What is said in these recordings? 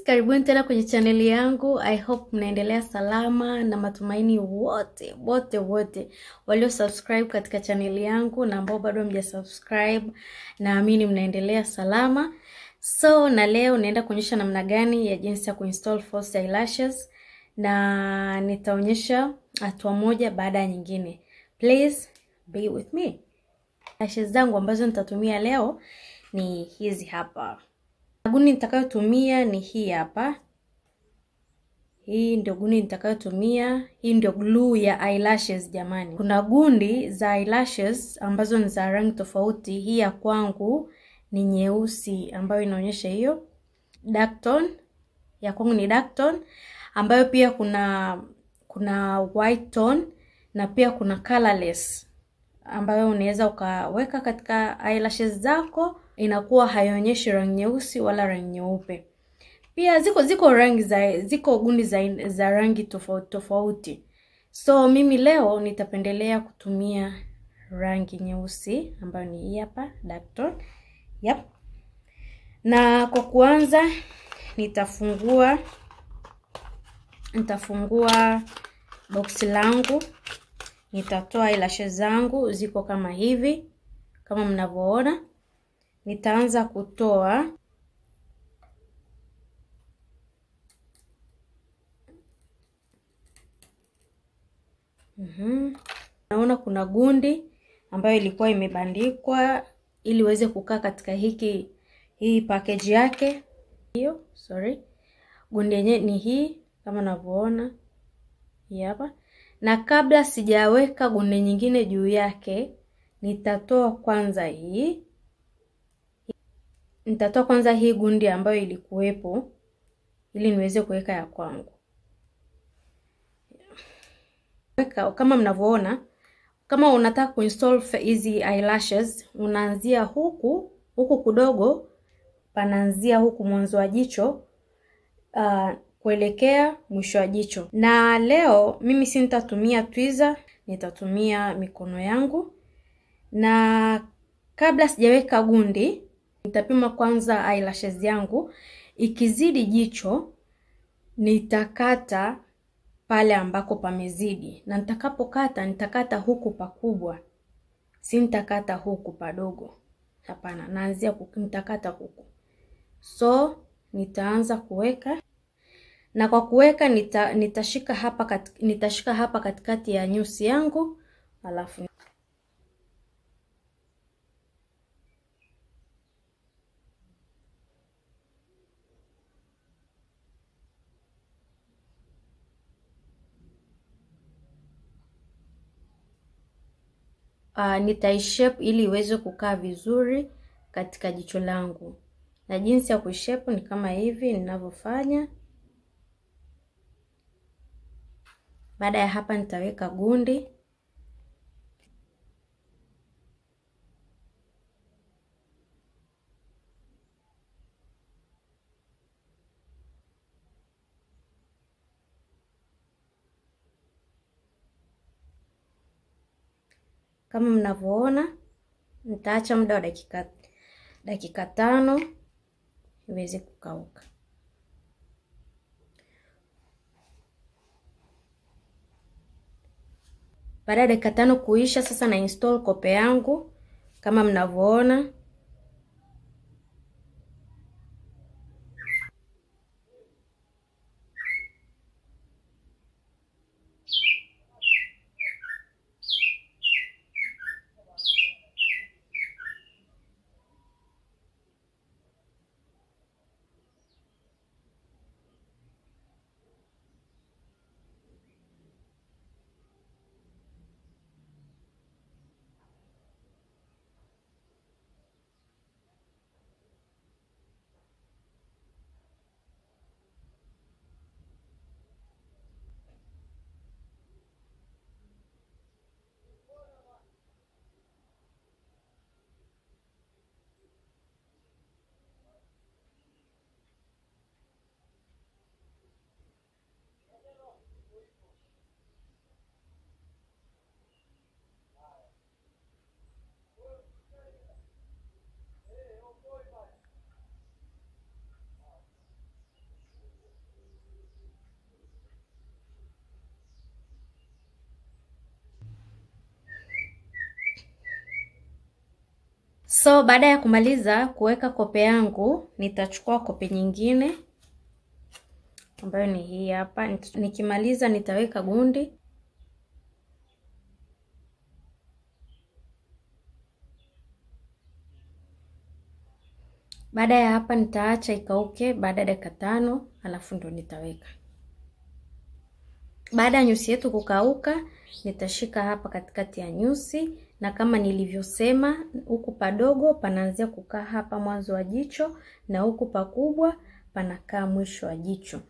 guys, karibuni tena kwenye chaneli yangu. I hope mnaendelea salama na matumaini wote wote wote walio subscribe katika chaneli yangu na ambao bado hamja subscribe, naamini mnaendelea salama. So na leo naenda kuonyesha namna gani ya jinsi ya kuinstall false eyelashes na nitaonyesha hatua moja baada ya nyingine. Please be with me. Lashes zangu ambazo nitatumia leo ni hizi hapa. Guni nitakayotumia ni hii hapa. Hii ndio guni nitakayotumia. Hii ndio glue ya eyelashes jamani. Kuna gundi za eyelashes ambazo ni za rangi tofauti. Hii ya kwangu ni nyeusi ambayo inaonyesha hiyo. Dark tone ya kwangu ni dark tone ambayo pia kuna kuna white tone na pia kuna colorless ambayo unaweza ukaweka katika eyelashes zako, inakuwa haionyeshi rangi nyeusi wala rangi nyeupe. Pia ziko ziko rangi za ziko gundi za, za rangi tofauti tofauti. So mimi leo nitapendelea kutumia rangi nyeusi ambayo ni hii hapa dark tone. Yep. Na kwa kuanza nitafungua nitafungua boksi langu nitatoa eyelashes zangu ziko kama hivi, kama mnavyoona. Nitaanza kutoa mm-hmm. Naona kuna gundi ambayo ilikuwa imebandikwa ili iweze kukaa katika hiki hii package yake hiyo, sorry. Gundi yenyewe ni hii kama unavyoona hii hapa na kabla sijaweka gundi nyingine juu yake, nitatoa kwanza hii, nitatoa kwanza hii gundi ambayo ilikuwepo ili niweze kuweka ya kwangu. Weka kama mnavyoona, kama unataka kuinstall hizi eyelashes, unaanzia huku huku kudogo, panaanzia huku mwanzo wa jicho uh, kuelekea mwisho wa jicho. Na leo mimi si nitatumia twizer, nitatumia mikono yangu. Na kabla sijaweka gundi, nitapima kwanza eyelashes yangu. Ikizidi jicho, nitakata pale ambako pamezidi, na nitakapokata nitakata huku pakubwa, si nitakata huku padogo. Hapana, naanzia huku, nitakata huku. So nitaanza kuweka na kwa kuweka nita, nitashika hapa kat, nitashika hapa katikati ya nyusi yangu alafu uh, nitaishape ili iweze kukaa vizuri katika jicho langu, na jinsi ya kuishape ni kama hivi ninavyofanya. Baada ya hapa nitaweka gundi kama mnavyoona. Nitaacha muda wa dakika dakika tano iweze kukauka. Baada ya dakika tano kuisha, sasa na install kope yangu kama mnavyoona. So baada ya kumaliza kuweka kope yangu, nitachukua kope nyingine ambayo ni hii hapa. Nikimaliza nitaweka gundi. Baada ya hapa nitaacha ikauke baada ya dakika tano, alafu ndo nitaweka. Baada ya nyusi yetu kukauka, nitashika hapa katikati ya nyusi, na kama nilivyosema, huku padogo panaanzia kukaa hapa mwanzo wa jicho na huku pakubwa panakaa mwisho wa jicho.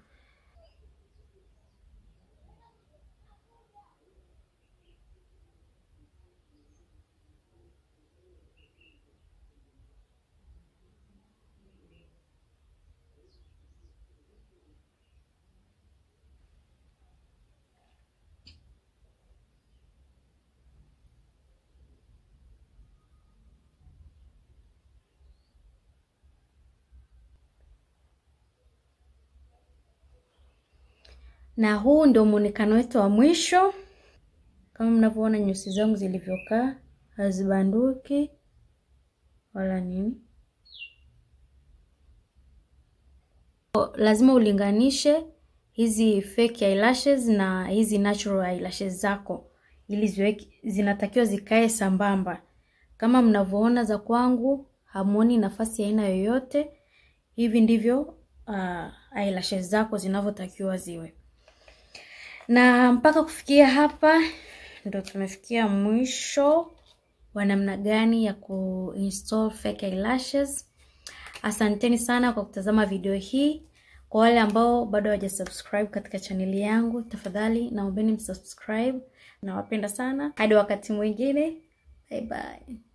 na huu ndio muonekano wetu wa mwisho. Kama mnavyoona nyusi zangu zilivyokaa, hazibanduki wala nini. Lazima ulinganishe hizi fake eyelashes na hizi natural eyelashes zako, ili ziweke, zinatakiwa zikae sambamba. Kama mnavyoona za kwangu, hamuoni nafasi ya aina yoyote. Hivi ndivyo uh, eyelashes zako zinavyotakiwa ziwe na mpaka kufikia hapa ndo tumefikia mwisho wa namna gani ya kuinstall fake eyelashes. Asanteni sana kwa kutazama video hii. Kwa wale ambao bado hawajasubscribe katika chaneli yangu, tafadhali naombeni msubscribe. Nawapenda sana, hadi wakati mwingine, bye bye.